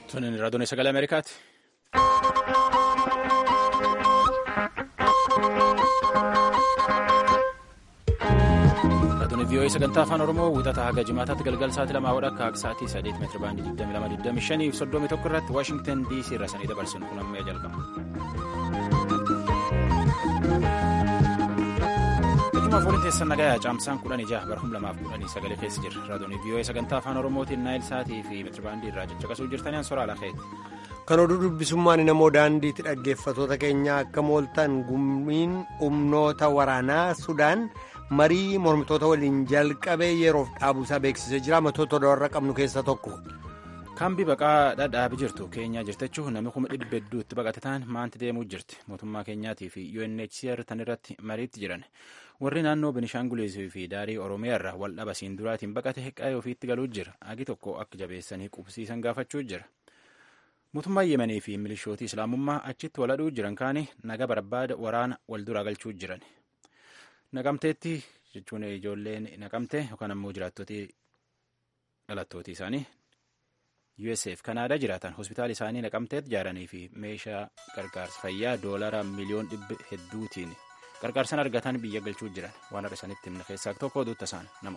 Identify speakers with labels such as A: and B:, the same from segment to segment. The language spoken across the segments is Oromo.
A: Tuni raadiyoon sagalee Ameerikaati. Raadiyoon VOA sagantaa afaan Oromoo wixata haga jimaataatti galgala sa'aatii lamaa hodha akka sa'aatii sadeet meetira baandii 22 fi 31 irratti Waashingtan DC irra sanii dabarsinu kun ammoo jalqaba. Ijuma fooliin teessan nagayaa caamsaan kudhan ijaa bara humna lamaaf kudhanii sagalee keessa jira. Raadiyoon VOA sagantaa afaan Oromootiin naayil sa'aatii fi meetira baandii irraa caccaqasuu jirtanii ansora alakeeti.
B: Kan oduu dubbisummaan namoo daandiitti dhaggeeffatoota keenya akka mooltan gummiin humnoota waraanaa Sudaan marii mormitoota waliin jalqabee yeroof dhaabuusaa beeksisee jira. Matoota warra qabnu keessaa tokko.
A: Kaambii baqaa dhadhaabii jirtu keenyaa jirtachuu namni kuma dhibba hedduutti baqate ta'an maanti deemuu jirti. Mootummaa keenyaatii fi UNHCR tan irratti mariitti jiran. Warri naannoo Benishaangulisii fi daarii Oromiyaa irraa wal dhabasiin duraatiin baqate qa'ee ofiitti galuu jira. Agi tokko akka jabeessanii qubsiisan gaafachuu jira. Mootummaa Yemenii fi milishootii Islaamummaa achitti waladhuu jiran kaanii naga barbaada waraana wal duraa galchuu jiran. Naqamteetti jechuun ijoolleen naqamte yookaan ammoo jiraattoti dhalattootii isaanii USAF Kanaadaa jiraatan hospitaala isaanii naqamteetti ijaaranii fi meeshaa gargaarsa fayyaa doolara miliyoon dhibba hedduutiin gargaarsan argatan biyya galchuu jiran waan har'a isaanitti himna keessaa tokko oduutta isaan nama.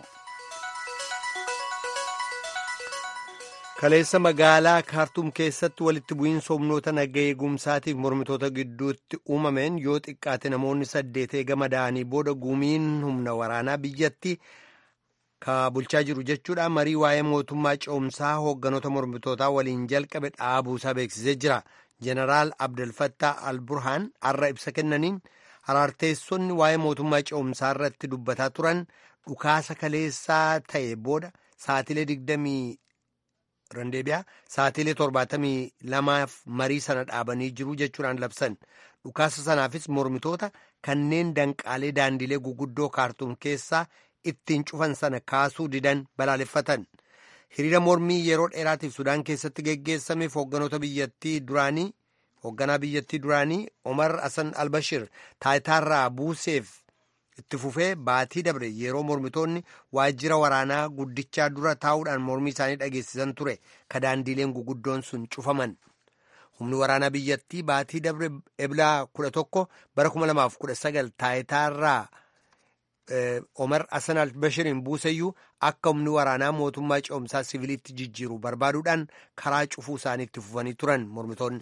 B: Kaleessa magaalaa kaartuum keessatti walitti bu'iinsa humnoota naga eegumsaatiif mormitoota gidduutti uumameen yoo xiqqaate namoonni saddeet eegama da'anii booda gumiin humna waraanaa biyyatti ka bulchaa jiru jechuudha marii waa'ee mootummaa ce'umsaa hoogganoota mormitootaa waliin jalqabe dhaabuusaa beeksisee jira jeneraal abdelfattaa alburhaan har'a ibsa kennaniin haraarteessonni waa'ee mootummaa ce'umsaa irratti dubbataa turan dhukaasa kaleessaa ta'e booda saatilee digdamii randeebiyaa saatilee torbaatamii lamaaf marii sana dhaabanii jiru jechuudhaan labsan dhukaasa sanaafis mormitoota kanneen danqaalee daandilee guguddoo kaartuum keessaa ittiin cufan sana kaasuu didan balaaleffatan hiriira mormii yeroo dheeraatiif sudaan keessatti geggeessameef hoogganoota biyyattii duraanii hoogganaa biyyattii duraanii omar hasan albashir taayitaarraa buuseef itti fufee baatii dabre yeroo mormitoonni waajjira waraanaa guddichaa dura taa'uudhaan mormii isaanii dhageessisan ture ka daandiileen guguddoon sun cufaman humni waraanaa biyyattii baatii dabre eblaa kudha tokko bara kuma lamaaf kudha sagal taayitaarraa omar hasan albashiriin buuseyyuu akka humni waraanaa mootummaa ce'umsaa siviiliitti jijjiiru barbaaduudhaan karaa cufuu isaanii itti fufanii turan mormitoonni.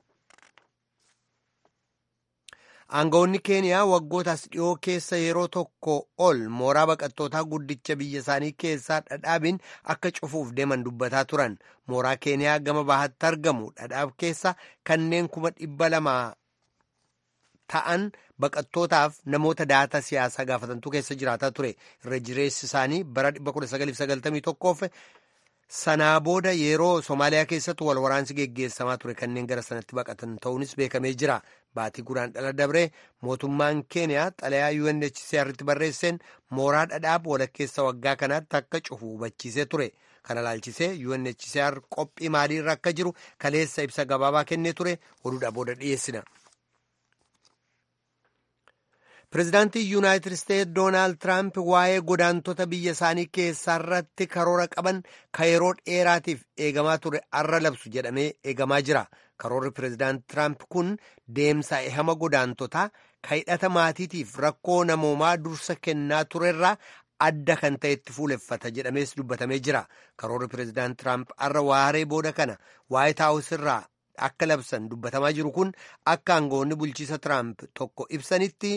B: aangawoonni keeniyaa waggootaas dhiyoo keessa yeroo tokko ol mooraa baqattootaa guddicha biyya isaanii keessaa dhadhaabiin akka cufuuf deeman dubbataa turan mooraa keeniyaa gama bahaatti argamu dhadhaab keessa kanneen kuma dhibba lama ta'an baqattootaaf namoota daataa siyaasaa gaafatantu keessa jiraataa ture irra jireessi isaanii bara 1991 sanaa booda yeroo Somaaliyaa keessatti wal waraansi geggeessamaa ture kanneen gara sanatti baqatan ta'uunis beekamee jira. Baatii guraan dhala dabree mootummaan Keeniyaa xalayaa UNHCR'tti barreesseen mooraa dhadhaab walakkeessa waggaa kanaatti akka cufu hubachiisee ture. Kana laalchisee UNHCR qophii maaliirra akka jiru kaleessa ibsa gabaabaa kennee ture oduudha booda dhiyeessina. Pireezidaantii Yuunaayitid Isteetsi Doonaald Tiraamp waa'ee godaantota biyya isaanii keessaa irratti karoora qaban ka yeroo dheeraatiif eegamaa ture arra labsu jedhamee eegamaa jira. Karoorri pireezidaant Tiraamp kun deemsa ehama godaantotaa ka hidhata maatiitiif rakkoo namoomaa dursa kennaa turerraa adda kan ta'etti fuuleffata jedhamees dubbatamee jira. Karoorri pireezidaant Tiraamp arra waaree booda kana waayit haawus irraa akka labsan dubbatamaa jiru kun akka aangawoonni bulchiisa Tiraamp tokko ibsanitti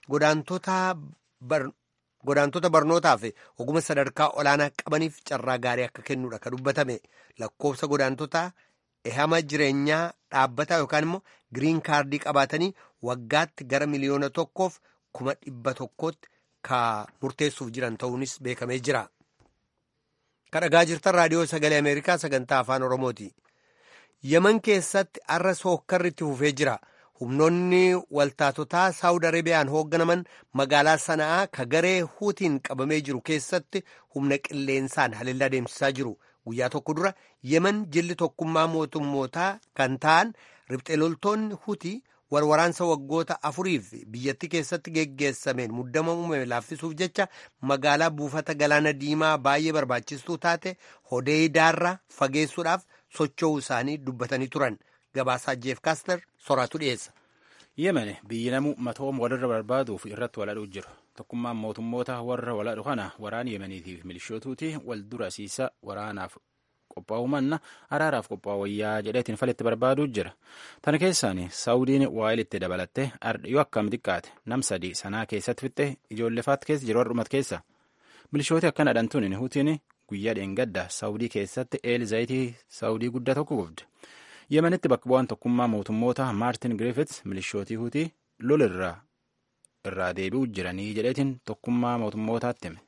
B: godaantota barnootaaf oguma sadarkaa olaanaa qabaniif carraa gaarii akka kennuudha ka dubbatame lakkoofsa godaantota ehama jireenyaa dhaabbataa yookaan immoo giriin kaardii qabaatanii waggaatti gara miliyoona tokkoof kuma dhibba tokkootti ka murteessuuf jiran ta'uunis beekamee jira. Ka dhagaa jirtan raadiyoo sagalee Ameerikaa sagantaa afaan Oromooti. Yemen keessatti arra sookkarri itti fufee jira. Humnoonni waltaatotaa Saawud Arabiyaan hoogganaman magaalaa sana'aa ka garee huutiin qabamee jiru keessatti humna qilleensaan haleellaa deemsisaa jiru. Guyyaa tokko dura Yemen jilli tokkummaa mootummootaa kan ta'an riphxee loltoonni huutii warwaraansa waggoota afuriif biyyattii keessatti geggeessameen muddama uumame laaffisuuf jecha magaalaa buufata galaana diimaa baay'ee barbaachistuu taate hodeidaarraa fageessuudhaaf socho'uu isaanii dubbatanii turan gabaasaa jeef kaaster soraatu dhiyeessa.
A: yemen biyyi namu matoom walirra barbaaduuf irratti waladhuu jiru tokkummaan mootummoota warra waladhu kana waraan yemeniitiif milishootuuti wal dura siisa waraanaaf qophaa'uu manna araaraaf qophaa'u wayyaa jedheetiin falitti barbaaduu jira tana keessaan saawudiin waa'ee itti dabalatte yoo akkam xiqqaate nam sadii sanaa keessatti fixxe ijoollefaat keessa jiru dhumat keessa milishooti akkana dhantuun hutiin guyyaa dheengadda saawudii keessatti eel zayitii saawudii guddaa tokko gubde yemenitti bakka bu'aan tokkummaa mootummoota maartin griffiths milishootii hutii lol irraa irraa deebi'u jiranii jedheetiin tokkummaa mootummootaatti hime.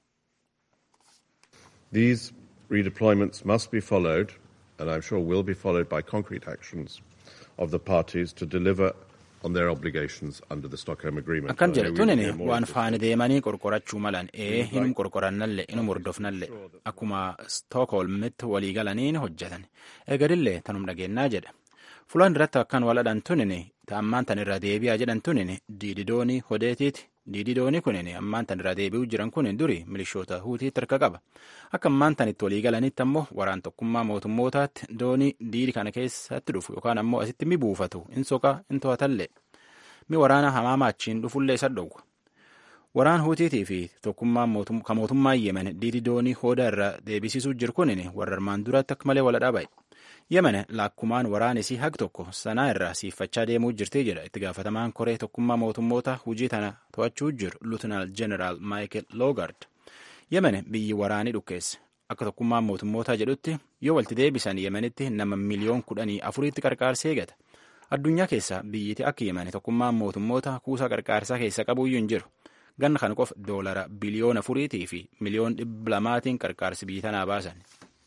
C: These redeployments must be followed, and I'm sure will be followed by concrete actions of the parties to deliver on their obligations under the Stockholm Agreement.
A: Akkan jedhe tunin waan faana deemanii qorqorachuu malan ee hinum qorqorannalle inum hordofnalle akkuma Stookholmitti walii galaniin hojjetan eegalillee tanum dhageenyaa jedhe fulaan irratti akkan waladhan tunin ammaan tan irra deebi'aa jedhan tunin diididoonii hodeetiiti diididoonii kunin ammaan tan irra deebi'uu jiran kunin duri milishoota huutiitti harka qaba akka ammaan tan itti walii galanitti ammoo waraan tokkummaa mootummootaatti doonii diidi kana keessatti dhufu yookaan ammoo asitti mi buufatu in soqa in to'atallee mi waraana hamaama achiin dhufullee isa dhowwa waraan huutiitii fi tokkummaan ka mootummaan yemen diidi doonii hooda irra deebisisuu jiru kunin warra armaan duratti akka malee wala dhaaba'e yemen laakkumaan waraanisii haq tokko sanaa irraa siiffachaa deemuu jirti jedha itti gaafatamaan koree tokkummaa mootummoota hujii tana to'achuu jiru luutinaal jeneraal maayikel loogard yemen biyyi waraanii dhukkeesse akka tokkummaan mootummootaa jedhutti yoo walti deebisan yemenitti nama miliyoon kudhanii afuriitti qarqaarsee eegata addunyaa keessa biyyiti akka yemen tokkummaan mootummoota kuusaa qarqaarsaa keessa qabuyyuu hin jiru ganna kana qofa doolara biliyoona afuriitii fi miliyoon dhibba lamaatiin qarqaarsi biyyi tanaa baasan.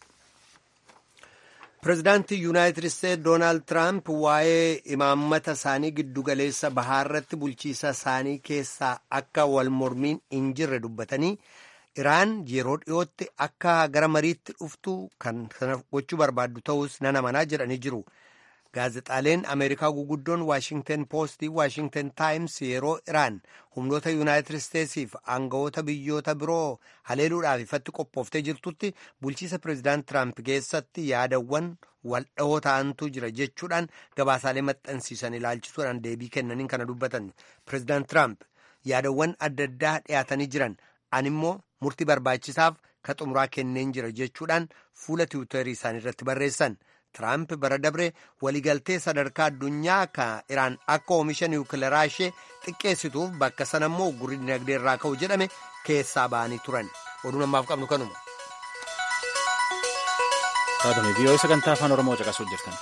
B: Pireezidaantii Yuunaayitid Isteetsi Doonaald Tiraamp waa'ee imaammata isaanii giddugaleessa bahaarratti bulchiisa isaanii keessaa akka wal mormiin hin jirre dubbatanii Iraan yeroo dhiyootti akka gara mariitti dhuftu kan sana gochuu barbaaddu ta'us nan amanaa jedhanii jiru. Gaazexaaleen Ameerikaa guguddoon Waashingten Poostii Waashingten Taayims yeroo Iraan humnoota Yuunaayitid Isteetsiif aangawoota biyyoota biroo haleeluudhaaf ifatti qophooftee jirtutti bulchiisa Pireezidaant Tiraamp keessatti yaadawwan waldha'oo ta'antu jira jechuudhaan gabaasaalee maxxansiisan ilaalchisuudhaan deebii kennaniin kana dubbatan. Pireezidaant Tiraamp yaadawwan adda addaa dhiyaatanii jiran animmoo murtii barbaachisaaf ka xumuraa kenneen jira jechuudhaan fuula tiwutarii isaanii irratti barreessan. Tiraamp bara dabre waliigaltee sadarkaa addunyaa ka Iraan akka oomisha niwukileeraa ishee xiqqeessituuf bakka sana immoo gurri dinagdee irraa ka'u jedhame keessaa ba'anii turan. Oduu namaaf qabnu kanuma.
A: Taatuni viiyoo sagantaa afaan Oromoo caqasuu jirtan.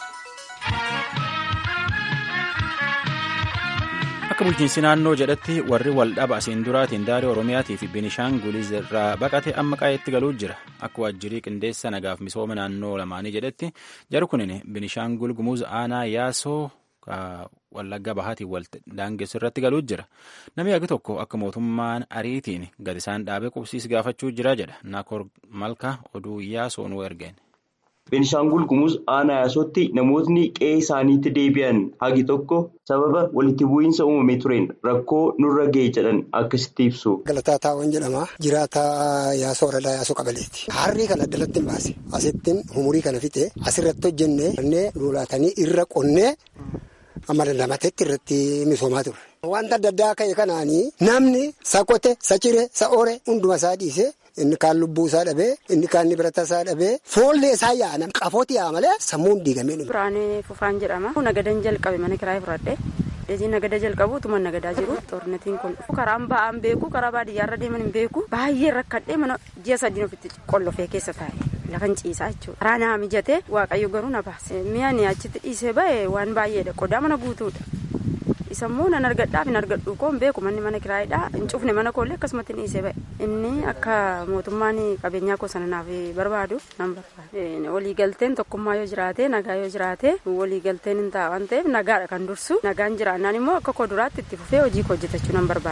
A: Akka bulchiinsi naannoo jedhatti warri waldhaba asiin duraatiin daarii Oromiyaatii fi Binishaanguliz irraa baqate amma qaa'eetti galuu jira. Akka waajjirii qindeessa nagaaf misooma naannoo lamaanii jedhetti jari kunin Binishaangul Gumuz aanaa yaasoo wallagga bahaatiin wal daangessu irratti galuu jira. Namni agi tokko akka mootummaan ariitiin gad isaan dhaabee qubsiis gaafachuu jira jedha. Naakor Malka oduu yaasoo nu ergeen.
D: Beenishaangul Gumuz aanaa yaasootti namootni qe'ee isaaniitti deebi'an hagi tokko sababa walitti bu'iinsa uumamee tureen rakkoo nurra ga'e jedhan akkasitti ibsu.
E: Galataa Taawwan jedhama. Jiraataa yaasoo waradaa yaasoo qabaleeti. Harrii kana addalatti hin baase. Asittiin umurii kana fixe asirratti hojjennee lolaatanii irra qonnee amma dandamatetti irratti misoomaa turre. Wanta adda addaa ka'e kanaanii namni sakote, sacire, sa'oore hunduma isaa dhiise. Inni kaan lubbuu isaa dhabee inni kaan birata isaa dhabee foollee isaa yaa'an qafooti yaa'a malee sammuun diigamee dhume.
F: Biraanee Fufaan jedhama. Nagadan jalqabe mana kiraayee fudhadhee. Dajii nagada jalqabu utuma nagadaa jiru. Xornetiin kun karaan ba'aan beeku karaa baadiyyaarra deeman hin beeku. Baay'ee rakkadhee mana ji'a sadiin ofitti qollofee keessa taa'e. Lafan ciisaa jechuudha. Karaa naa mijatee waaqayyo garuu na baase. Mi'a ni achitti dhiisee ba'e waan baay'eedha. Qodaa mana guutuudha. Isammoo nan argadhaaf hin argadhu koo hin beeku manni mana kiraayedha. Hin cufne mana koollee akkasumatti hin dhiisee ba'e. Inni akka mootummaan qabeenyaa koo sana naaf barbaadu nan barbaada. Waliigalteen tokkummaa yoo jiraate nagaa yoo jiraate waliigalteen hin ta'a waan ta'eef nagaadha kan dursu nagaan jiraannaan immoo akka koo duraatti itti fufee hojii koo hojjetachuu nan barbaada.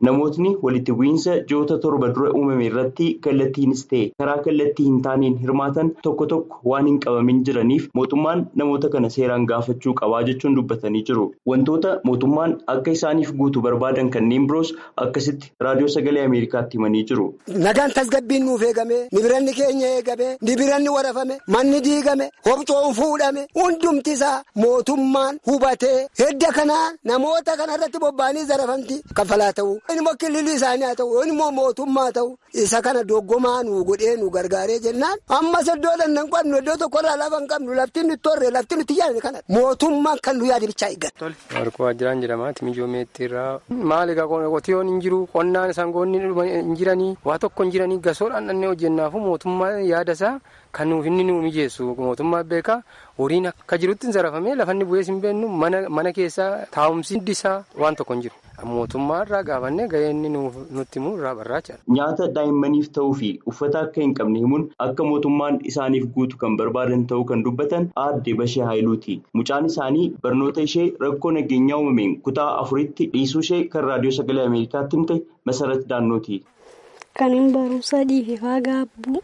D: namootni walitti bu'iinsa ji'oota torba dura uumame irratti kallattiinis ta'e karaa kallattii hin taaneen hirmaatan tokko tokko waan hin qabamin jiraniif mootummaan namoota kana seeraan gaafachuu qabaa jechuun dubbatanii jiru. Wantoota mootummaan akka isaaniif guutu barbaadan kanneen biroos akkasitti raadiyoo sagalee Ameerikaatti himanii jiru.
E: Nagaan tasgabbiin nuuf eegame nibiranni keenya eegame nibiranni warafame manni diigame hobcoon fuudhame hundumti isaa mootummaan hubatee hedda kanaa namoota kanarratti bobba'anii zarafamti kaffalaa ta'u inni kililii isaanii haa ta'u inni mootummaa ta'u isa kana doggomaa nu godhee nu gargaaree jennaan ammas iddoo dandan qabnu iddoo tokkorraa lafa hin qabnu lafti nuti torre lafti nuti yaadne kana mootummaan kan nu yaade bichaa eeggata.
G: Warqoo Ajjiraan jedhama Timijoo Meettiirraa maali egaa qotiyoon hin jiru qonnaan sangoonni hin jiranii waa tokko hin jiranii gasoodhaan dhannee hojjennaafu mootummaa yaada isaa kan nuuf inni nu mijeessu mootummaa beekaa horiin akka jirutti hin zarafamee lafanni bu'ees hin beennu mana keessaa taa'umsi isaa waan tokko hin jiru. mootummaa irraa gaafannee gahee inni nutti himu irraa barraachadha.
D: Nyaata daa'immaniif ta'uu fi uffata akka hin qabne himuun akka mootummaan isaaniif guutu kan barbaadan ta'uu kan dubbatan aadde Bashee Haayiluuti. Mucaan isaanii barnoota ishee rakkoo nageenyaa uumameen kutaa afuritti dhiisuu ishee kan raadiyoo sagalee Ameerikaatti himte Masarat Daannooti.
H: Kan hin barumsa dhiifaa gaabbuu.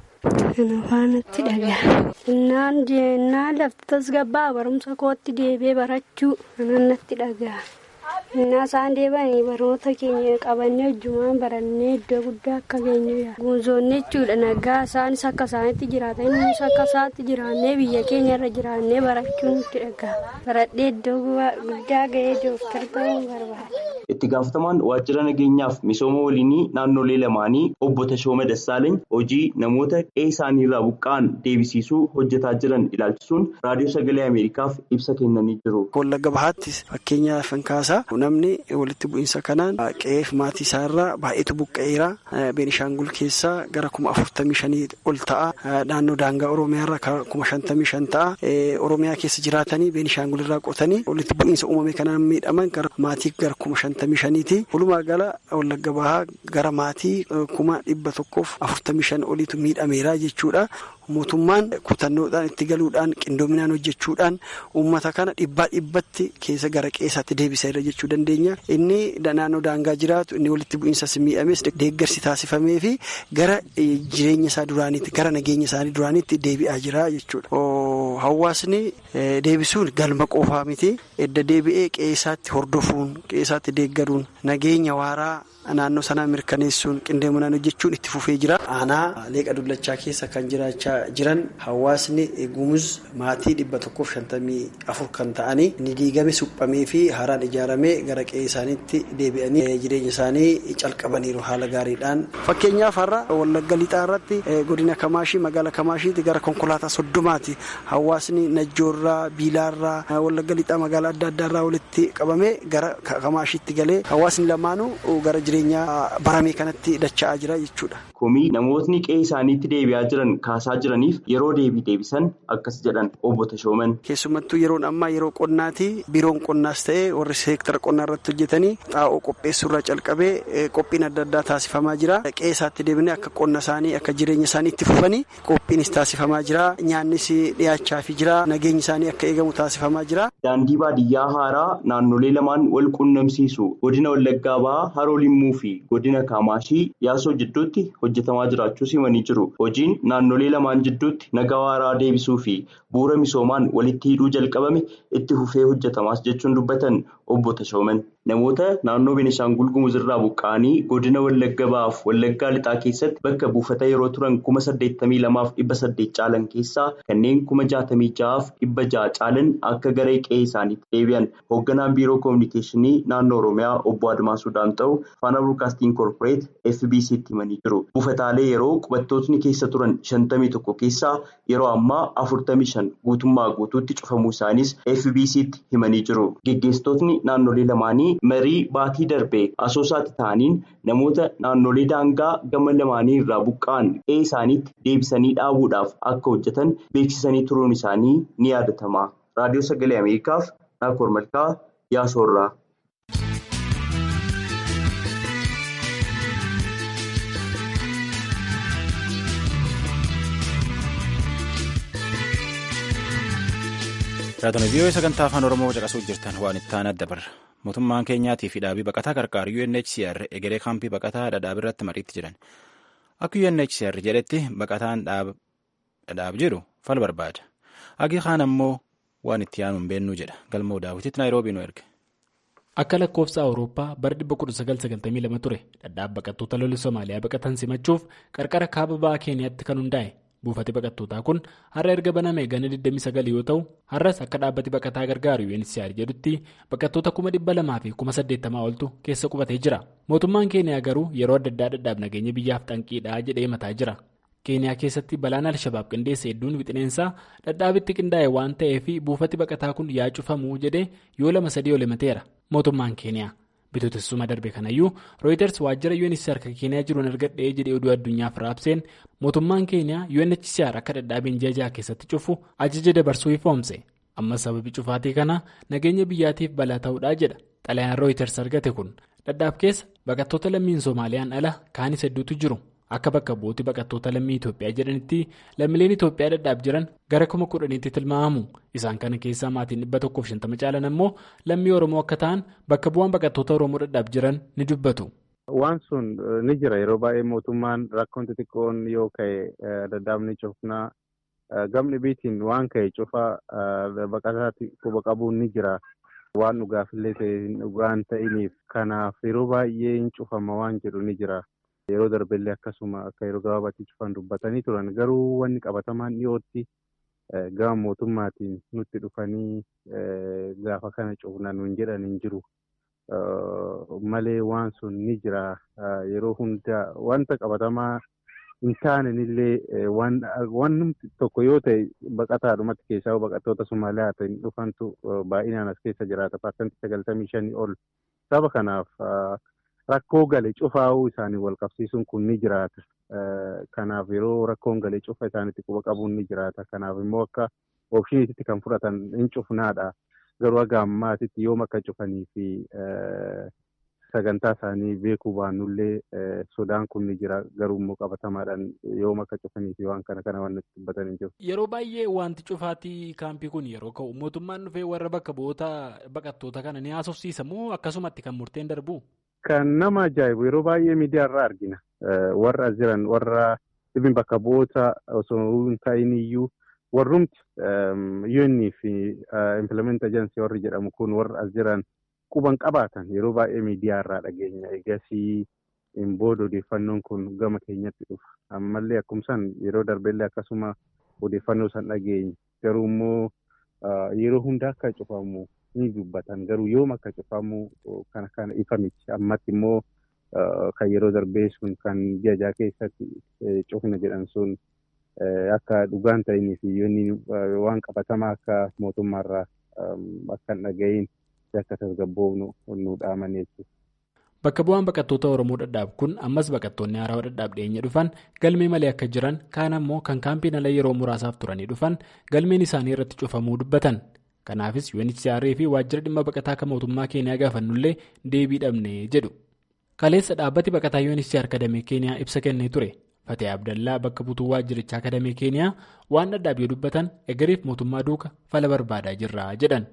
H: Kana faanatti dhagaa. Innaan jennaan lafti tasgabbaa barumsa kootti deebi'ee barachuu kanan natti dhagaa. Innaa isaan deebanii barnoota keenya qabannee hojjumaan barannee iddoo guddaa akka geenyu yaala. Guunzoonni jechuudha nagaa isaanis akka isaanitti jiraatan innis akka isaatti jiraannee biyya keenya irra jiraannee barachuun nutti dhagaa. Baradhee iddoo guddaa gahee dooktar ta'uun barbaada.
D: Itti gaafatamaan waajjira nageenyaaf misooma waliinii naannolee lamaanii obbo Tashooma Dassaalany hojii namoota qe'ee isaaniirraa buqqa'an deebisiisuu hojjetaa jiran ilaalchisuun raadiyoo sagalee Ameerikaaf ibsa kennanii jiru.
I: Wallagga bahaattis fakkeenyaaf kan kaasaa namni walitti bu'iinsa kanaan qe'eef maatii isaarraa baay'eetu buqqa'eera. Beenishaangul keessaa gara kuma afurtamii shanii ol ta'a. Naannoo daangaa Oromiyaarraa kuma shantamii shan ta'a. Oromiyaa keessa jiraatanii Beenishaangul irraa qotanii walitti bu'iinsa uumame kanaan miidhaman gara maatii gara kuma shantamii shaniiti. Walumaa gala wallagga bahaa gara maatii kuma dhibba tokkoof afurtamii shan oliitu miidhameera jechuudha. Mootummaan kutannoodhaan itti galuudhaan qindoominaan hojjechuudhaan uummata kana dhibbaa dhibbatti keessa gara qeessaatti deebiseera jechuu dandeenya. Inni naannoo daangaa jiraatu inni walitti bu'iinsas miidhames deeggarsi taasifamee fi gara jireenya isaa duraaniitti gara nageenya isaanii duraaniitti deebi'aa jira jechuudha. Hawaasni deebisuun galma qofaa miti. Edda deebi'ee qeessaatti hordofuun qeessaatti deeggaruun nageenya waaraa. Naannoo sanaa mirkaneessuun qindoominaan hojjechuun itti fufee jira. Aanaa leeqa dullachaa keessa kan jiraachaa jiran hawaasni gumuz maatii dhibba tokkoof shantamii afur kan ta'anii inni diigame suphamee fi haaraan ijaaramee gara qe'ee isaaniitti deebi'anii jireenya isaanii calqabaniiru haala gaariidhaan. Fakkeenyaaf har'a wallagga lixaa irratti godina Kamaashii magaalaa Kamaashiitti gara konkolaataa soddomaati. Hawaasni Najjoorraa, Biilaarraa, wallagga lixaa magaalaa adda addaarraa walitti qabamee gara Kamaashiitti galee hawaasni lamaanuu gara jireenya baramee kanatti dacha'aa jira jechuudha.
D: Komii namootni qe'ee isaaniitti deebi'aa jiran kaasaa jiraniif yeroo deebii deebisan akkas jedhan obbo Tashooman.
I: Keessumattuu yeroon ammaa yeroo qonnaati biiroon qonnaas ta'ee warri seektara qonnaa irratti hojjetanii xaa'oo qopheessuurraa calqabee qophiin adda addaa taasifamaa jira. Qe'ee isaatti deebinee akka qonna isaanii akka jireenya isaanii itti fufanii qophiinis taasifamaa jira. Nyaannis dhiyaachaafi jira. Nageenyi isaanii akka eegamu taasifamaa jira.
D: Daandii baadiyyaa haaraa naannolee lamaan wal quunnamsiisu godina Wallaggaa Bahaa Haroo Limmuu fi godina Kaamaashii yaasoo jidduutti hojjetamaa jiraachuu himanii jiru. Hojiin naannolee lamaan jidduutti nagaa waaraa deebisuu fi bu'uura misoomaan walitti hidhuu jalqabame itti fufee hojjetamaas jechuun dubbatan obbo Tashooman. Namoota naannoo Beenishaangul Gumuz irraa buqqa'anii godina Wallagga Bahaaf Wallaggaa Lixaa keessatti bakka buufata yeroo turan kuma saddeettamii lamaaf dhibba saddeet caalan keessaa kanneen kuma jaatamii ja'aaf dhibba ja'a caalan akka garee qe'ee isaaniitti deebi'an hoogganaan biiroo koominikeeshinii naannoo Oromiyaa obbo Admaasuu Daamxa'u faana Broadcasting Corporate FBC'tti himanii jiru. Buufataalee yeroo qubattootni keessa turan shantamii tokko keessaa yeroo ammaa afurtamii shan guutummaa guutuutti cufamuu isaanis FBC'tti himanii jiru. Geggeessitootni naannolee lamaanii marii baatii darbee asoosaatti ta'aniin namoota naannolee daangaa gama lamaanii irraa buqqa'an qe'ee isaaniitti deebisanii dhaabuudhaaf akka hojjetan beeksisanii turuun isaanii ni yaadatama. Raadiyoo Sagalee Ameerikaaf Naakoor Malkaa Yaasoorraa.
A: Raadiyoo vii'oo sagantaa afaan Oromoo caqasuuf jirtan waan itti aanaa dabarra. mootummaan keenyaatii fi dhaabii baqataa qarqaaru UNHCR egeree kaampii baqataa dhadhaab irratti mariitti jiran. Akka UNHCR jedhetti baqataan dhadhaab jiru fal barbaada. Agi kaan ammoo waan itti aanu hin beennuu jedha. Galmoo daawwititti Naayiroobii nu erge.
J: Akka lakkoofsa Awurooppaa bara 1992 ture dhadhaab baqattoota lolli Somaaliyaa baqatan simachuuf qarqara kaaba ba'aa Keeniyaatti kan hundaa'e. Buufati baqattootaa kun har'a erga baname gana 29 yoo ta'u har'as akka dhaabbati baqataa gargaaru UNHCR jedhutti baqattoota 200,000 fi 80,000 oltu keessa qubatee jira. Mootummaan Keeniyaa garuu yeroo adda addaa dhadhaab nageenya biyyaaf xanqiidhaa jedhee mataa jira. Keeniyaa keessatti balaan Alshabaab qindeessa hedduun wixineensaa dhadhaabitti qindaa'e waan ta'eef buufati baqataa kun yaa cufamuu jedhee yoo lama sadii ol himateera. Mootummaan Keeniyaa. bitootessuma darbe kanayyuu rooyiters waajjira UNHCR kan keeniyaa jiruun argadhee jedhee oduu addunyaaf raabseen mootummaan keeniyaa UNHCR akka dhadhaabiin ji'a keessatti cufu ajaja dabarsuu ifoomse ammas sababii cufaatii kana nageenya biyyaatiif balaa ta'uudhaa jedha xalayaan rooyiters argate kun dhadhaab keessa baqattoota lammiin soomaaliyaan ala kaanis hedduutu jiru akka bakka bu'uutti baqattoota lammii Itoophiyaa jedhanitti lammiileen Itoophiyaa dhadhaab jiran gara kuma kudhaniitti tilmaamamu isaan kana keessaa maatiin dhibba tokkoof shantama caalan ammoo lammii Oromoo akka ta'an bakka bu'aan baqattoota Oromoo dhadhaab jiran ni dubbatu.
K: Waan sun ni jira yeroo baay'ee mootummaan rakkoon xixiqqoon yoo ka'e dhadhaabni cufnaa gamni biitiin waan ka'e cufaa baqataatti quba qabuun ni jira. Waan dhugaafillee ta'e dhugaan ta'iniif kanaaf yeroo baay'ee hin cufama waan jedhu ni jira. Yeroo darbellee akkasuma akka yeroo gabaabaatti cufan dubbatanii turan garuu wanni qabatamaan dhiyootti gama mootummaatiin nutti dhufanii gaafa kana cufna nuun jedhan hin jiru. Malee waan sun ni jira yeroo hunda wanta qabatamaa hin taanenillee waan tokko yoo ta'e baqataadhumatti keessaa baqattoota Somaaliyaa ta'in dhufantu baay'inaan as keessa jiraata. Paarsantii sagaltamii shanii ol saba kanaaf. Rakkoo galee cufaa'uu isaanii wal qabsiisuun kun ni jiraata. Kanaaf yeroo rakkoon galee cufa isaaniitti quba qabuun ni jiraata. Kanaaf immoo akka oopshiniitti kan fudhatan hin cufnaadha. Garuu haga ammaatitti yoom akka cufanii fi sagantaa isaanii beekuu baannullee sodaan kun ni jira. Garuu immoo qabatamaadhaan yoom akka cufanii fi waan kana kana waan nutti dubbatan hin jiru.
J: Yeroo baay'ee wanti cufaatii kaampii kun yeroo ka'u mootummaan dhufee warra bakka bu'oota baqattoota kana ni haasofsiisa moo akkasumatti kan murteen darbu?
K: Kan nama ajaa'ibu yeroo baay'ee miidiyaa irraa argina. Warra as jiran warra dhibbi bakka bu'oota osoo hin ta'in iyyuu warrumti UN fi implement agency warri jedhamu kun warra as jiran quban qabaatan yeroo baay'ee miidiyaa irraa dhageenya. Egasii hin booda odeeffannoon kun gama keenyatti dhufa. Ammallee akkumsaan yeroo darbellee akkasuma odeeffannoo san dhageenya. Garuu immoo yeroo hunda akka cufamu. ni dubbatan garuu yoom akka cufamu kana kana ifa miti ammatti immoo kan yeroo darbee sun kan ji'a keessatti cufna jedhan sun akka dhugaan ta'inii fi yoonni waan qabatamaa akka mootummaarraa akka hin dhaga'iin akka tasgabboofnu nu dhaaman jechuudha.
J: Bakka bu'aan baqattoota Oromoo dhadhaab kun ammas baqattoonni haarawaa dhadhaab dhiyeenya dhufan galmee malee akka jiran kaan ammoo kan kaampiin ala yeroo muraasaaf turanii dhufan galmeen isaanii irratti cufamuu dubbatan. Kanaafis UNHCR fi waajjira dhimma baqataa kan mootummaa Keeniyaa gaafannullee deebii dhabne jedhu. Kaleessa dhaabbati baqataa UNHCR kadamee Keeniyaa ibsa kennee ture. Fatee Abdallaa bakka buutuu waajjirichaa kadamee Keeniyaa waan dhadhaab yoo dubbatan egeriif mootummaa duuka fala barbaadaa jirra jedhan.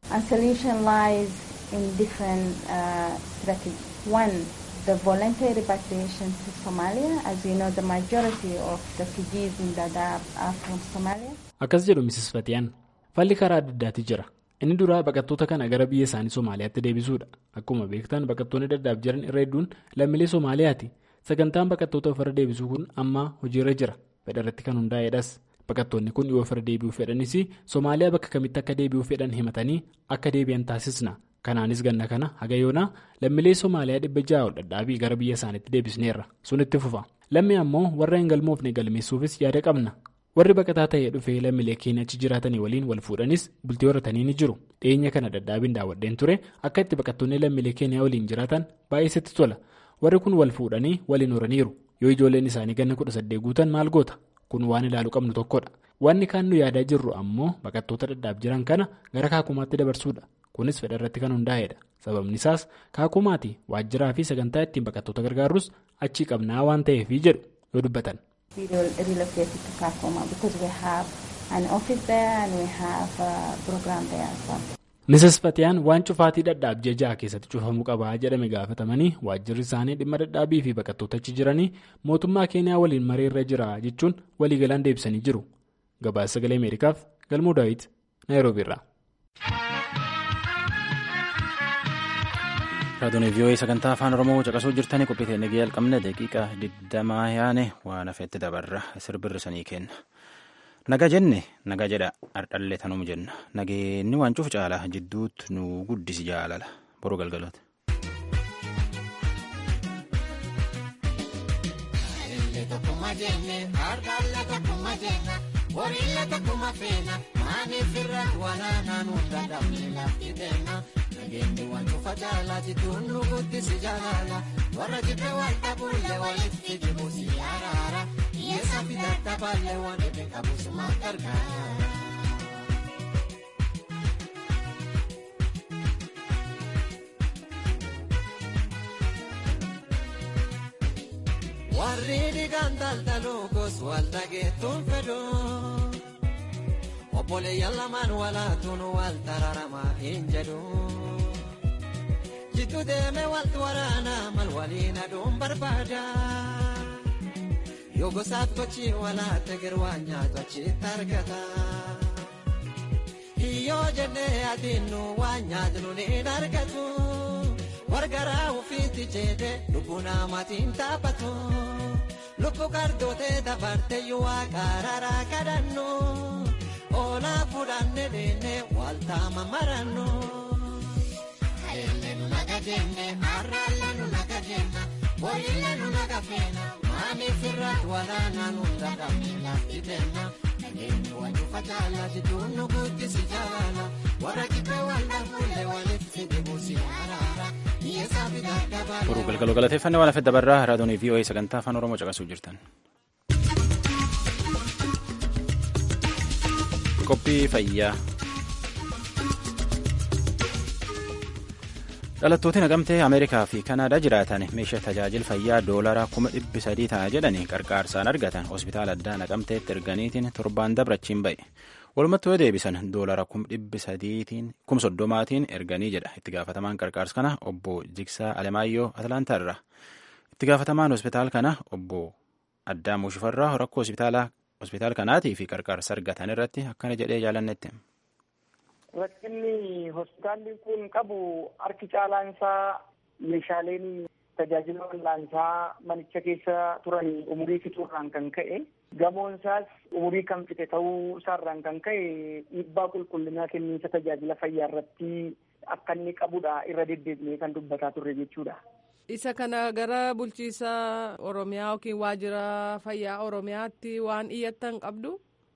L: the voluntary repatriation to Somalia. As you know, the majority of the refugees in Dadaab are from Somalia.
J: Akkas jedhu Mrs. Fatiyaan. Falli karaa adda addaati jira. Inni duraa baqattoota kana gara biyya isaanii Somaaliyaatti deebisuudha. Akkuma beektan baqattoonni Dadaab jiran irra hedduun lammiilee Somaaliyaati. Sagantaan baqattoota ofirra deebisuu kun amma hojiirra jira. Fedha irratti kan hundaa'edhas. Baqattoonni kun yoo ofirra deebi'uu fedhanis Somaaliyaa bakka kamitti akka deebi'uu fedhan himatanii akka deebi'an taasisna. Kanaanis ganna kana haga yoonaa lammiilee Somaaliyaa dhibba ja'a ol dhadhaabii gara biyya isaaniitti deebisneerra. Sun itti fufa. Lammii ammoo warra hin galmoofne galmeessuufis yaada qabna. warri baqataa ta'ee dhufee lammiilee keenya achi jiraatanii waliin wal fuudhanis bultii horatanii ni jiru dhiyeenya kana dadhaabiin daawwadheen ture akka itti baqattoonni lammiilee keenya waliin jiraatan baay'eetti tola warri kun wal fuudhanii waliin horaniiru yoo ijoolleen isaanii ganna kudha saddeet guutan maal goota kun waan ilaalu qabnu tokkodha wanni kaan nu yaadaa jirru ammoo baqattoota dadhaab jiran kana gara kaakumaatti dabarsuudha kunis fedha irratti kan hundaa'edha sababni isaas kaakumaati waajjiraa fi sagantaa ittiin baqattoota gargaarus achii qabnaa waan ta'eef jedhu yoo dubbatan.
L: we relocated to Kakuma because we have an office there and we have a program there as well.
J: Mrs. Fatiyaan waan cufaatii dhadhaab ja'a keessatti cufamuu qabaa jedhame gaafatamanii waajjirri isaanii dhimma dhadhaabii fi baqattoota achi jiranii mootummaa keeniyaa waliin mareerra jira jechuun waliigalaan deebisanii jiru. Gabaasa sagalee Ameerikaaf Galmuu Daawit Naayiroobiirraa.
A: Raadiyoon VOA sagantaa afaan Oromoo caqasuu jirtanii qophii ta'e nagee jalqabne daqiiqaa digdamaa yaane waan hafeetti dabarra sirbirri sanii kenna. Naga jenne naga jedha ardhallee tanumu jenna nageenni waan cufu caala jidduutti nu guddisi jaalala boruu galgalooti.
M: Wariilla tokkuma feena maaniif irratti walaanaa nu dadhabne lafti kenna nageenyi waan cufa caalaa jidduun nu guddisi jaalala warra jibbe wal dhabulle walitti jibu si araara hiyyeessa fidadda baalle waan dhibe qabu suma gargaara. Warri dhiigaan daldaluu gos wal dhageettuun fedhuu. Obboleeyyan lamaan walaatuun wal tararamaa hin jedhu. Jidduu deemee waltu waraanaa mal waliin aduun barbaada. Yoo gosaaf gochi walaatte girwaan nyaatu achitti argata. Hiyyoo jennee adiinnu waan nyaatnu ni argatu. Wargaraa ufiitti jeede lubbuu namaatiin taphatu. Lubbuu gardootee dabartee yoo waaqararaa kadhannu. Oolaa fuudhannee deemnee waltaama marannu. Eelle nu naga jenne har'aalle nu naga jenna booyyille nu naga feena maaniif irratti walaanaa nu dadhabne lafti kenna. Nageenyi waan cufa caalaa jidduun nu guddisi jaalala warra kibbee wal dhabuulle walitti dibuusi araara.
A: Boruu galgaloo galateeffannee waan hafee dabarraa raadiyoon VOA sagantaa afaan Oromoo caqasuu jirtan. Qophii fayyaa. Dhalattooti naqamtee Ameerikaa fi Kanaadaa jiraatan meeshaa tajaajila fayyaa doolaraa kuma dhibbi sadii ta'a jedhanii qarqaarsaan argatan hospitaala addaa naqamteetti erganiitiin torbaan dabrachiin ba'e. Walumatti yoo deebisan doolara kum dhibbi sadiitiin kum soddomaatiin erganii jedha itti gaafatamaan qarqaarsa kana obbo Jigsaa Alemaayyoo Atlaantaarra. Itti gaafatamaan hospitaala kana obbo Addaamuu Shifarraa rakkoo hospitaala kanaatii fi qarqaarsa argatan irratti akkana jedhee jaalannetti.
N: Rakkinni hospitaalli kun qabu harki caalaan isaa meeshaaleen tajaajila wal'aansaa manicha keessa turan umurii fixuurraan kan ka'e gamoon isaas umurii kan fixe ta'uu isaarraan kan ka'e dhiibbaa qulqullinaa kenniinsa tajaajila fayyaa irratti akka inni qabudha irra deddeebi'ee kan dubbataa turre jechuudha.
O: Isa kana gara bulchiisa Oromiyaa yookiin waajjira fayyaa Oromiyaatti waan iyyattan qabdu?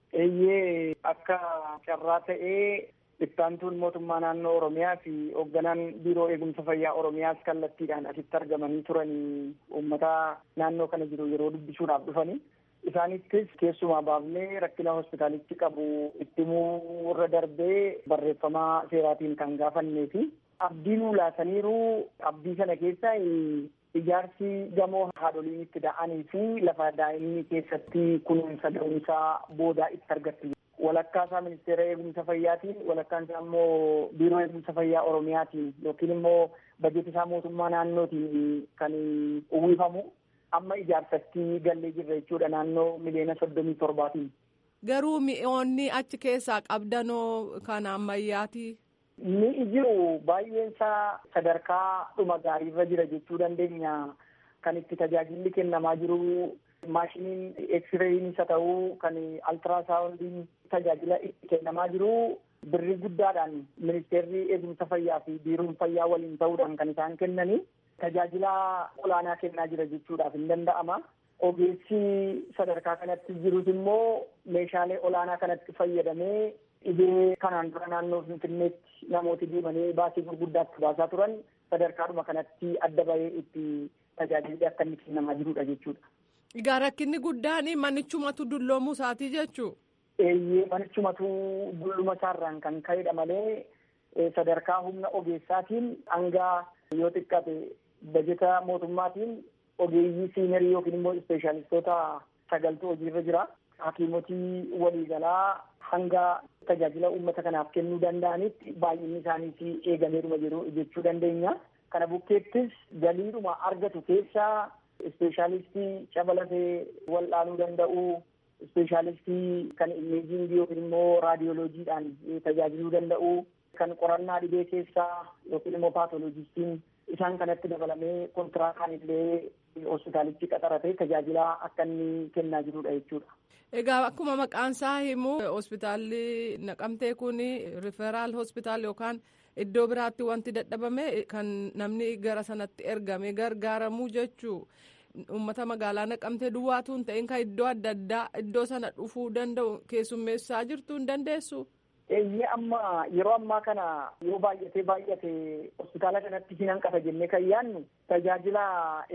N: Eeyyee akka carraa ta'ee ittaantuun mootummaa naannoo Oromiyaa fi hoogganaan biiroo eegumsa fayyaa Oromiyaas kallattiidhaan asitti argamanii turanii uummata naannoo kana jiru yeroo dubbisuudhaaf dhufanii. Isaanittis keessumaa baafnee rakkina hospitaalitti qabu ittimuu irra darbee barreeffamaa seeraatiin kan gaafannee fi abdii nuu laataniiru abdii sana keessa ijaarsi gamoo haadholiin itti da'anii fi lafa daa'imni keessatti kunuunsa da'umsaa boodaa itti argattu. walakkaa isaa ministeera eegumsa fayyaatiin walakkaan isaa immoo biiroo eegumsa fayyaa oromiyaatiin yookiin immoo bajeeti isaa mootummaa naannootiin kan uwwifamu amma ijaarsatti gallee jirra jechuudha naannoo miliyoona soddomii torbaatiin.
O: Garuu mi'oonni achi keessaa qabdanoo kan ammayyaati.
N: Ni jiru baay'een isaa sadarkaa dhuma gaariirra jira jechuu dandeenya kan itti tajaajilli kennamaa jiru maashiniin eksirayiin isa ta'uu kan altiraasaawundiin tajaajila itti kennamaa jiru birrii guddaadhaan ministeerri eegumsa fayyaa fi biiroon fayyaa waliin ta'uudhaan kan isaan kennanii tajaajila olaanaa kennaa jira jechuudhaaf hin danda'ama. Ogeessi sadarkaa kanatti jirus immoo meeshaalee olaanaa kanatti fayyadamee dhibee kanaan dura naannoo Finfinneetti namooti deemanii baasii gurguddaatti baasaa turan sadarkaadhuma kanatti adda bahee itti tajaajilli akka inni kennamaa jirudha jechuudha.
O: Egaa rakkinni guddaan manichumatu dulloomuu isaatii jechuu?
N: Eeyyee manichumatu dulluma isaarraan kan ka'edha malee sadarkaa humna ogeessaatiin hanga yoo xiqqaate bajeta mootummaatiin ogeeyyii siinerii yookiin immoo ispeeshaalistoota sagaltu hojiirra jira. hakiimotii waliigalaa hanga tajaajila uummata kanaaf kennuu danda'anitti baay'inni isaaniis eegameeruma jiru jechuu dandeenya. Kana bukkeettis galiidhuma argatu keessaa ispeeshaalistii caba lafee wal'aanuu danda'u, ispeeshaalistii kan imeejiingii yookiin immoo raadiyooloojiidhaan tajaajiluu danda'u, kan qorannaa dhibee keessaa yookiin immoo paatoloojistiin isaan kanatti dabalamee kontiraakaan illee hospitaalichi qaxaratee tajaajila akka inni kennaa jirudha jechuudha.
O: Egaa akkuma maqaan isaa himu hospitaalli naqamtee kun riferaal hospitaal yookaan iddoo biraatti wanti dadhabame kan namni gara sanatti ergame gargaaramuu jechuu uummata magaalaa naqamtee duwwaatu hin ta'in kan iddoo adda addaa iddoo sana dhufuu danda'u keessummeessaa jirtu hin dandeessu.
N: Eeyyee amma yeroo ammaa kana yoo baay'atee baay'ate hospitaala kanatti hin hanqata jennee kan yaadnu tajaajila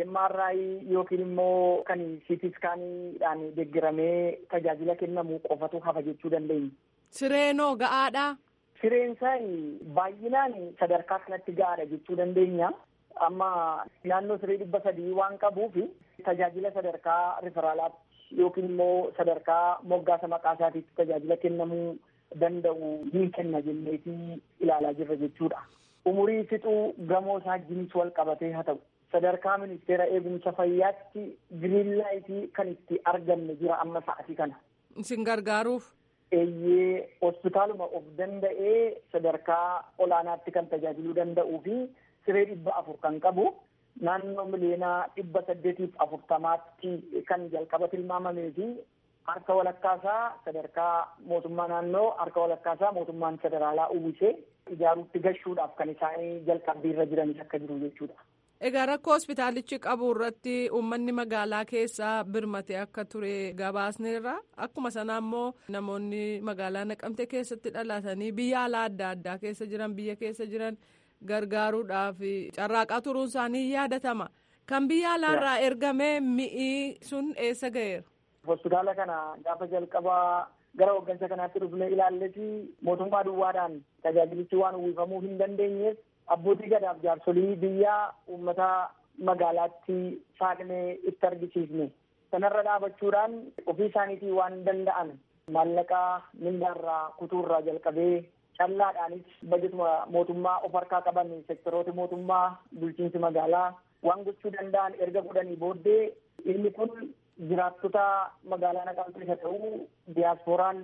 N: MRI yookiin immoo kan CT scaaniidhaan deeggaramee tajaajila kennamu qofatu hafa jechuu dandeenya.
O: Sireenoo ga'aadhaa?
N: Sireen isaa baay'inaan sadarkaa kanatti ga'aadha jechuu dandeenya. Amma naannoo siree dhibba sadii waan qabuuf tajaajila sadarkaa riferaalaatti yookiin immoo sadarkaa moggaasa maqaa isaatiitti tajaajila kennamuu danda'u ni kenna jenneetii ilaalaa jirra jechuudha. Umurii fixuu gamoo isaa wajjinis wal qabatee haa ta'u. Sadarkaa ministeera eegumsa fayyaatti giriinlaayitii kan itti arganne jira amma sa'atii kana.
O: Isin gargaaruuf?
N: Eeyyee hospitaaluma of danda'ee sadarkaa olaanaatti kan tajaajiluu danda'uu fi siree dhibba afur kan qabu naannoo miliyoonaa dhibba saddeetiif afurtamaatti kan jalqaba tilmaamamee fi harka walakkaasaa sadarkaa mootummaa naannoo harka walakkaasaa mootummaan federaalaa uwwisee ijaaruutti gashuudhaaf kan isaan jalqabbiirra jiranis akka jiru jechuudha.
O: Egaa rakkoo hospitaalichi qabu irratti uummanni magaalaa keessaa birmate akka ture gabaasneerra akkuma sana immoo namoonni magaalaa naqamte keessatti dhalatanii biyya alaa adda addaa keessa jiran biyya keessa jiran gargaaruudhaaf carraaqaa turuun isaanii yaadatama. Kan biyya alaarraa ergamee mi'i sun eessa ga'eera?
N: Hospitaala kana gaafa jalqabaa gara hoggansa kanaatti dhufnee ilaalleti mootummaa duwwaadhaan tajaajilichi waan uwwifamuu hin dandeenyeef abbootii gadaaf jaarsolii biyyaa uummata magaalaatti saaqnee itti argisiisne. Sanarra dhaabachuudhaan ofii isaaniitii waan danda'an maallaqaa mindaarraa kutuurraa jalqabee callaadhaanis bajetuma mootummaa of harkaa qaban sektoroota mootummaa bulchiinsi magaalaa waan gochuu danda'an erga godhanii booddee inni kun jiraattota magaalaa naqamtee isa ta'uu diyaaspooraan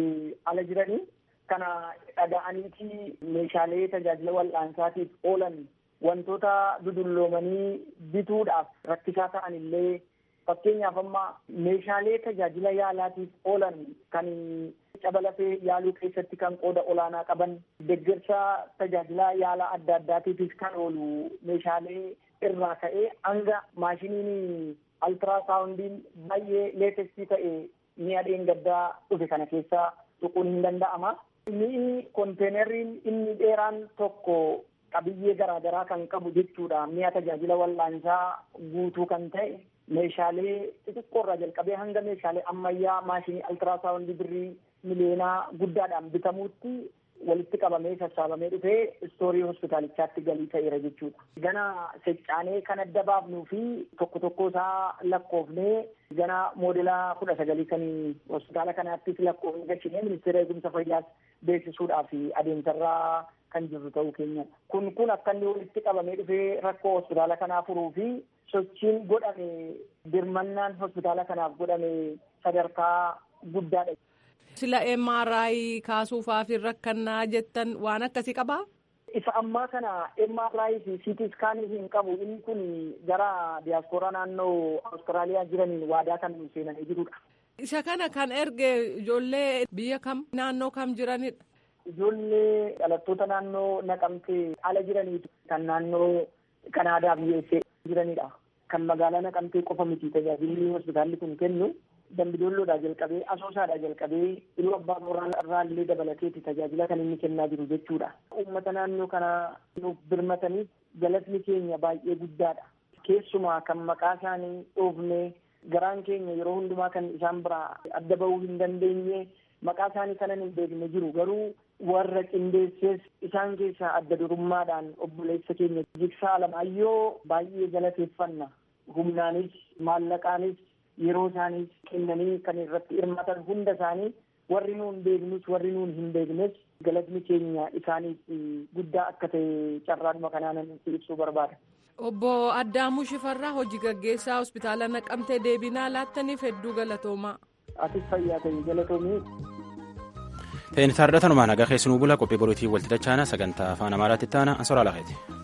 N: ala jiranii kana dhaga'aniiti meeshaalee tajaajila wal'aansaatiif oolan wantoota dudulloomanii bituudhaaf rakkisaa ta'an illee fakkeenyaaf amma meeshaalee tajaajila yaalaatiif oolan kan cabalafee yaaluu keessatti kan qooda olaanaa qaban deeggarsa tajaajila yaalaa adda addaatiifis kan oolu meeshaalee irraa ka'ee hanga maashiniin altiraasaawundiin baay'ee leetestii ta'e mi'a dheengaddaa dhufe kana keessa tuquun hin danda'ama. Mi'i konteenerriin inni dheeraan tokko qabiyyee garaagaraa kan qabu jechuudha. Mi'a tajaajila wal'aansaa guutuu kan ta'e meeshaalee xixiqqoorraa jalqabee hanga meeshaalee ammayyaa maashinii altiraasaawundii birrii miliyoonaa guddaadhaan bitamuutti walitti qabamee sassaabamee dhufee istoorii hospitaalichaatti galii ta'eera jechuudha. Gana seccaanee kan adda baafnuu fi tokko tokko isaa lakkoofnee gana moodela kudha sagalii kan hospitaala kanaattis lakkoofnee galchinee ministeera eegumsa fayyaas beeksisuudhaaf adeemsarraa kan jirru ta'uu keenyadha. Kun kun akka inni walitti qabamee dhufee rakkoo hospitaala kanaa furuu fi sochiin godhame birmannaan hospitaala kanaaf godhame sadarkaa guddaadha.
O: Sila MRI kaasuufaaf rakkannaa jettan waan akkasii qabaa?
N: Isa ammaa kana MRI fi CT scaanii hin qabu. Inni kun gara diyaaspooraa naannoo Awustiraaliyaa jiraniin waadaa kan seenanii jirudha.
O: Isa kana kan erge ijoollee biyya kam naannoo kam jiranidha?
N: Ijoollee dhalattoota naannoo naqamtee ala jiraniitu kan naannoo Kanaadaa biyyeessee jiranidha. Kan magaalaa naqamtee qofa miti tajaajilli hospitaalli kun kennu. Dambidoolloodhaa jalqabee asoosaadhaa jalqabee iluu abbaa booraa irraa illee dabalateeti tajaajila kan inni kennaa jiru jechuudha. Uummata naannoo kana nuuf birmataniif galatni keenya baay'ee guddaadha. Keessumaa kan maqaa isaanii dhoofnee garaan keenya yeroo hundumaa kan isaan biraa adda bahuu hin dandeenye maqaa isaanii kanan hin beekne jiru garuu warra qindeessees isaan keessaa adda durummaadhaan obboleessa keenya jigsaa alamaayyoo baay'ee galateeffanna. Humnaanis maallaqaanis yeroo isaanii kennanii kan irratti hirmaatan hunda isaanii warri nuun beeknus warri nuun hin beeknes galatni keenya isaaniif guddaa akka ta'e carraadhuma kanaan ibsuu barbaada.
O: Obbo Addaamuu Shifarraa hojii gaggeessaa hospitaala naqamtee deebinaa laattaniif hedduu galatoomaa.
N: Atis fayyaa ta'e galatoomii.
A: Ta'in taardatanuma nagaa keessanuu bula qophii boriitii walti dachaana sagantaa afaan amaaraatti taana ansoraa laafeeti.